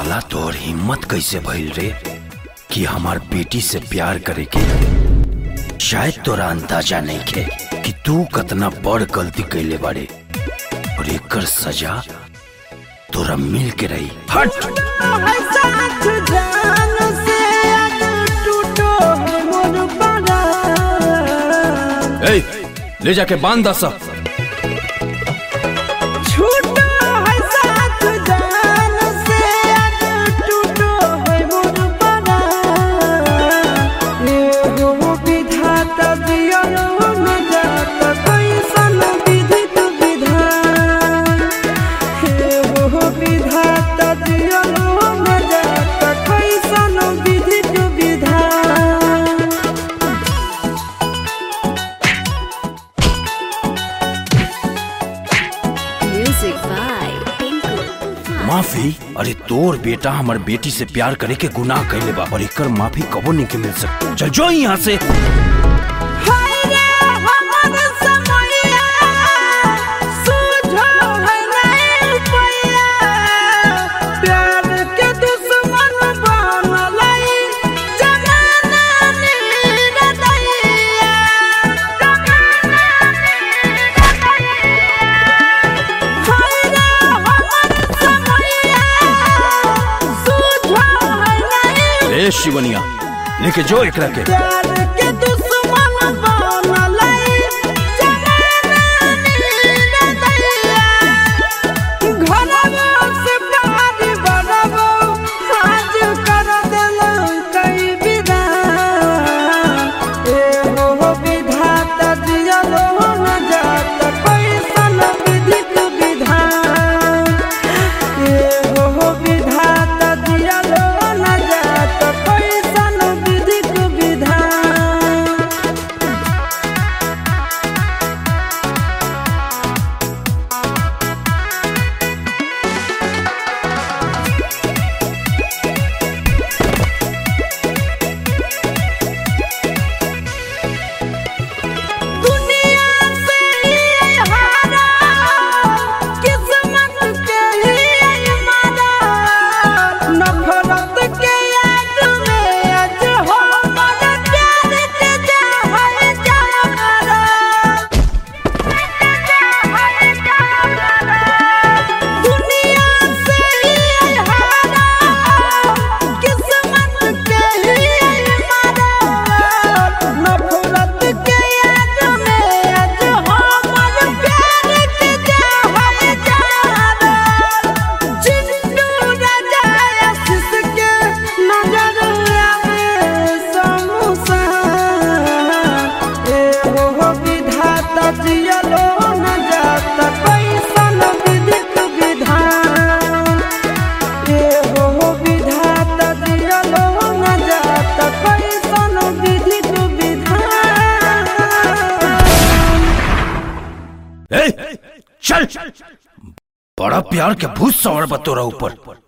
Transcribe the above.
साला तोर हिम्मत कैसे भइल रे कि हमार बेटी से प्यार करे के शायद तोरा अंदाजा नहीं खे कि तू कतना बड़ गलती कैले बाड़े और एकर सजा तोरा मिल के रही हट ए, ले जाके बांध दस Music by Tinku Tufan. माफी अरे तोर बेटा हमार बेटी से प्यार करे के गुनाह कैले बा और एकर माफी कबो नहीं के मिल सकती चल जो यहाँ से ए शिवनिया लेके जो एकरा के ए, चल बड़ा प्यार के भूत सवार बा तोरा ऊपर